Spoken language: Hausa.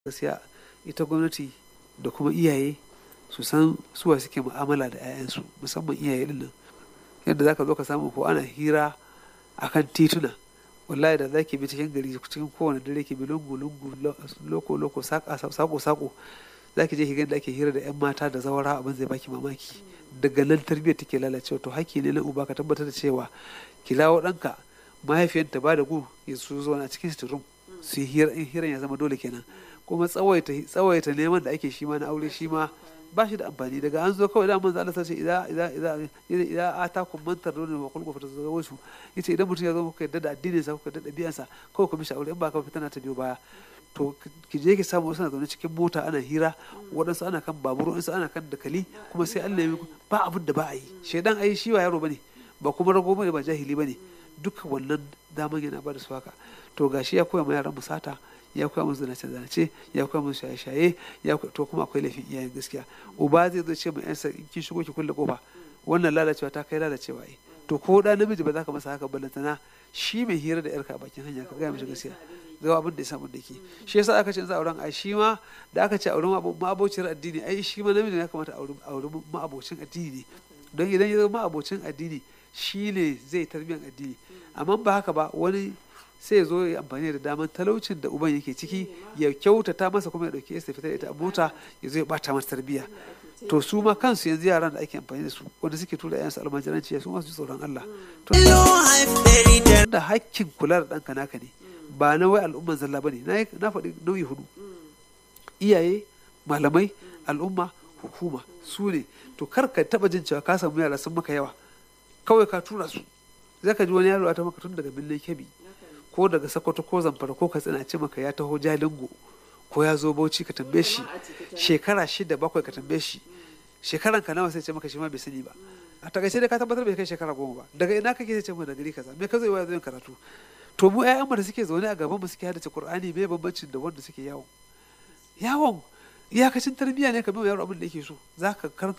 gaskiya ita gwamnati da kuma iyaye su san suwa suke mu'amala da 'ya'yansu musamman iyaye din nan yadda zaka zo ka samu ko ana hira akan tituna wallahi da zaki bi cikin gari cikin kowane dare ki bi lungu lungu loko loko sako sako zaki je ki ga da ake hira da 'yan mata da zawara abin zai baki mamaki daga nan tarbiyyar take lalacewa to hakki ne na uba ka tabbatar da cewa ki lawo ɗanka mahaifiyarta ba da gu ya su zo na cikin sitirum su yi hiran ya zama dole kenan kuma tsawaita tsawaita neman da ake shi ma na aure shi ma ba shi da amfani daga an zo kawai da manzo Allah sace idan idan idan idan atakum man tarduna wa kullu fatazawwaju yace idan mutum ya zo kuka yadda da addinin sa kuka yadda da biyansa kawai ku mishi aure in ba ka fitana ta biyo baya to ki je ki samu wasu na zaune cikin mota ana hira waɗansu ana kan babur waɗansu ana kan dakali kuma sai Allah ya ba abin da ba a yi shedan ai shi wa yaro bane ba kuma rago bane ba jahili bane duka wannan daman yana ba da su haka to gashi ya koya ma yaran musata ya koya musu zanace zanace ya koya musu shaye shaye ya to kuma akwai laifin iyayen gaskiya uba zai zo ce ma yansa in kin shigo ki kulle kofa wannan lalacewa ta kai lalacewa ai to ko da namiji ba za ka masa haka ballantana shi mai hira da yarka a bakin hanya ka gaya mishi gaskiya ga abin da ya samu da ke shi yasa aka ce za auren ai shi ma da aka ce auren ma'abocin addini ai shi ma namiji ya kamata auren ma'abocin addini ne don idan ya zama ma'abocin addini shi ne zai tarbiyyar addini amma ba haka ba wani sai ya zo ya amfani da daman talaucin da uban yake ciki ya kyautata masa kuma ya dauke ya fita da ita a mota ya zo ya bata masa tarbiyya to su ma kansu yanzu yaran da ake amfani da su wanda suke tura yayansu almajiranci su ma su ji tsoron Allah to da hakkin kula da ɗanka naka ne ba na wai al'umman zalla bane na faɗi nauyi hudu iyaye malamai al'umma hukuma su ne to kar ka taba jin cewa ka samu yara sun maka yawa kawai ka tura su zai ka ji wani yaro ta maka tun daga birnin kebi ko daga sokoto ko zamfara ko katsina ce maka ya taho jalingo ko ya zo bauchi ka tambaye shi shekara shida bakwai ka tambaye shi shekaran ka nawa sai ce maka shi ma bai sani ba a takaice dai ka tabbatar bai kai shekara goma ba daga ina kake sai ce mu da gari kaza me ka zo ya zo yin karatu to mu ƴaƴan mu da suke zaune a gaban mu suke haddace qur'ani me bambancin da wanda suke yawon yawon iyakacin tarbiyya ne ka bi yaro abin da yake so zaka karanta